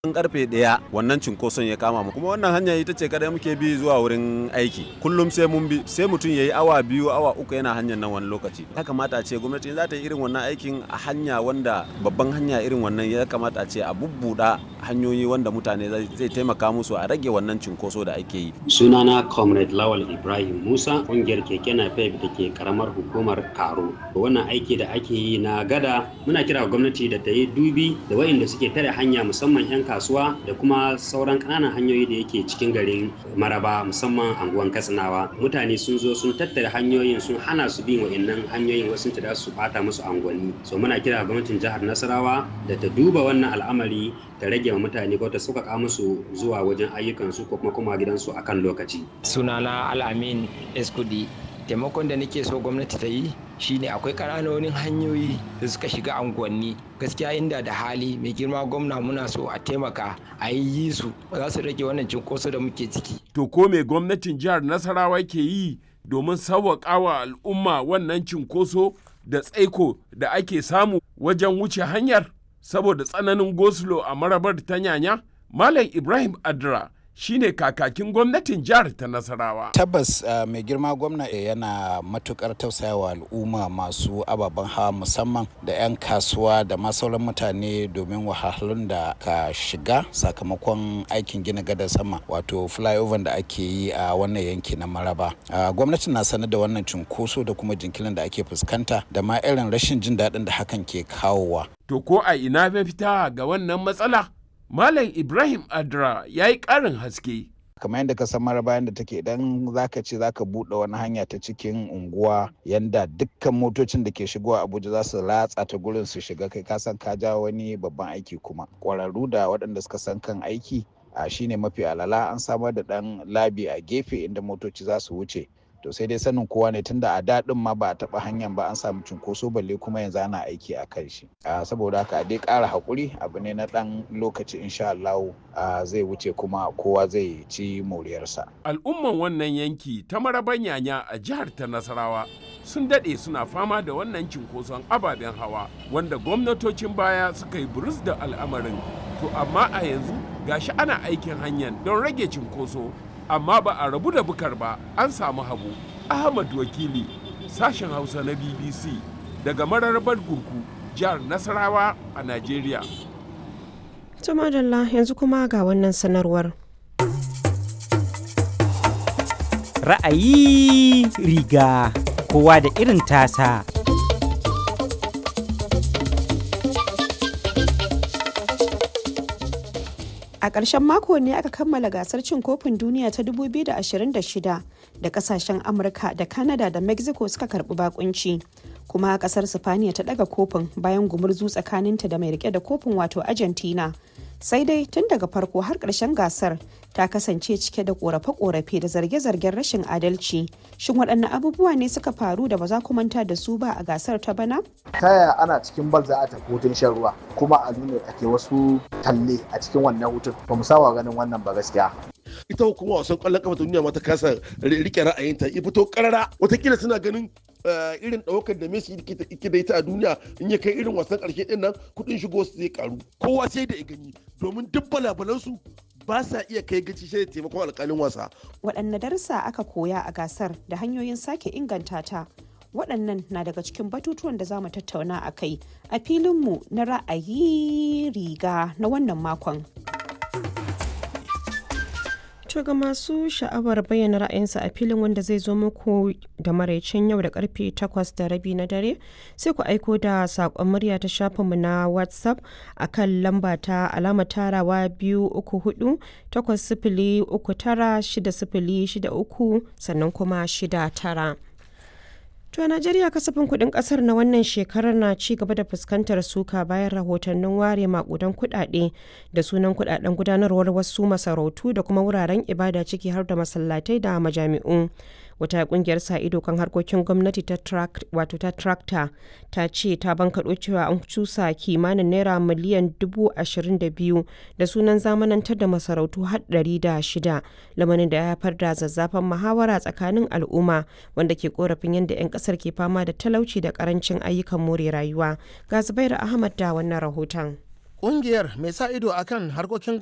An karfe ɗaya wannan cunkoson ya kama mu kuma wannan hanya ita ce kadai muke bi zuwa wurin aiki kullum sai mun bi sai mutum ya yi awa biyu awa uku yana hanyar nan wani lokaci ya kamata a ce gwamnati za ta yi irin wannan aikin a hanya wanda babban hanya irin wannan ya kamata a ce a bubbuɗa hanyoyi wanda mutane zai taimaka musu a rage wannan cunkoso da ake yi. sunana comrade lawal ibrahim musa ƙungiyar keke napep da ke karamar hukumar karo wannan aiki da ake yi na gada muna kira gwamnati da ta yi dubi da waɗanda suke tare hanya musamman 'yan kasuwa da kuma sauran ƙananan hanyoyi da yake cikin garin maraba musamman anguwan katsinawa mutane sun zo sun tattara hanyoyin sun hana su bin wa'annan hanyoyin wasu ta su bata musu anguwanni so muna kira gwamnatin jihar nasarawa da ta duba wannan al'amari ta rage wa mutane ko ta sauƙaƙa musu zuwa wajen ayyukansu ko kuma kuma gidansu akan lokaci sunana al'amin eskudi taimakon da nake so gwamnati ta yi shine akwai ƙananonin hanyoyi da suka shiga unguwanni gaskiya inda da hali mai girma gwamna muna so a taimaka a yi su za su rage wannan cinkoso da muke ciki to ko me gwamnatin jihar nasarawa ke yi domin sauwaƙa wa al'umma wannan cinkoso da tsaiko da ake samu wajen wuce hanyar saboda tsananin goslo a marabar ta nyanya malam ibrahim adra shine kakakin gwamnatin jihar ta nasarawa tabbas uh, mai girma gwamna yana matukar tausayawa al'umma masu ababen hawa musamman da 'yan kasuwa da ma sauran mutane domin wahalhalun da ka shiga sakamakon aikin gina gadar sama wato flyover da ake yi a wannan yanki na maraba uh, gwamnati na sanar da wannan cunkoso da kuma jinkirin da ake fuskanta da ma irin rashin jin daɗin da hakan ke kawowa to ko a ina mafita ga wannan matsala Malam Ibrahim Adra ya yi ƙarin haske. kamar yadda ka san mara bayan da take idan zaka ce zaka buɗe wani hanya ta cikin unguwa yanda dukkan motocin da ke shigowa abuja za su ratsa ta gurin su shiga kai ka san ka ja wani babban aiki kuma ƙwararru da waɗanda suka san kan aiki a shine mafi alala an samar da ɗan labi a gefe inda motoci za su wuce to sai dai sanin kowa ne tunda a daɗin ma ba a taɓa hanyar ba an samu cunkoso balle kuma yanzu ana aiki a kan shi saboda haka a dai ƙara haƙuri abu ne na ɗan lokaci insha Allah zai wuce kuma kowa zai ci moriyarsa. Al'umman wannan yanki ta maraban yanya a jihar ta Nasarawa sun daɗe suna fama da wannan cinkoson ababen hawa wanda gwamnatocin baya suka yi burus da al'amarin to amma a yanzu gashi ana aikin hanyar don rage cinkoso amma ba a rabu da bukar ba an samu hagu ahmad wakili sashen hausa na bbc daga mararrabar gurku jihar nasarawa a nigeria to madalla yanzu kuma ga wannan sanarwar ra'ayi riga kowa da irin tasa A ƙarshen mako ne aka kammala gasar cin kofin duniya ta 2026 da kasashen Amurka da Canada da Mexico suka karbi bakunci. Kuma kasar Sifaniya ta daga kofin bayan gumurzu tsakaninta da mai rike da kofin wato Argentina. Sai dai tun daga farko har ƙarshen gasar ta kasance cike da ƙorafe-ƙorafe da zarge-zargen rashin adalci. Shin waɗanne abubuwa ne suka faru da ba za ku manta da su ba a gasar ta bana? Ta yaya ana cikin bal za a tafi hutun shan ruwa kuma a nuna ake wasu talle a cikin wannan hutun ba mu sawa ganin wannan ba gaskiya. ita hukumar wasan kwallon kafa ta duniya ma ta kasa rike ra'ayinta ya fito karara watakila suna ganin irin ɗaukar da Messi yake da ita a duniya in ya kai irin wasan ƙarshe ɗin nan kuɗin shigo su zai karu kowa sai da ya gani domin duk balabalansu ba sa iya kai gaci shi da taimakon alƙalin wasa. Waɗanne darussa aka koya a gasar da hanyoyin sake inganta ta waɗannan na daga cikin batutuwan da za mu tattauna a kai a filinmu na ra'ayi riga na wannan makon. To ga masu sha'awar bayyana ra'ayinsa a filin wanda zai zo muku da maraicin yau da karfe 8 da rabi na dare sai ku aiko da saƙon murya ta shafinmu na WhatsApp a kan lamba ta alama tarawa biyu uku hudu takwas sifili uku tara shida sifili shida uku sannan kuma shida tara. To a Najeriya kasafin kuɗin ƙasar na wannan shekarar na ci gaba da fuskantar suka bayan rahotannin ware makudan kuɗaɗe da sunan kuɗaɗen gudanarwar wasu masarautu da kuma wuraren ibada ciki har da masallatai da majami'u. Wata kungiyar sa ido kan harkokin gwamnati ta wato ta tractor ta ce ta bankaɗo cewa an cusa kimanin naira miliyan dubu ashirin da biyu da sunan zamanantar da masarautu har ɗari da shida lamarin da ya haifar da zazzafan muhawara tsakanin al'umma wanda ke korafin yadda 'yan kasar ke fama da talauci da karancin ayyukan more rayuwa ga zubairu ahmad da wannan rahoton Ƙungiyar mai sa ido akan harkokin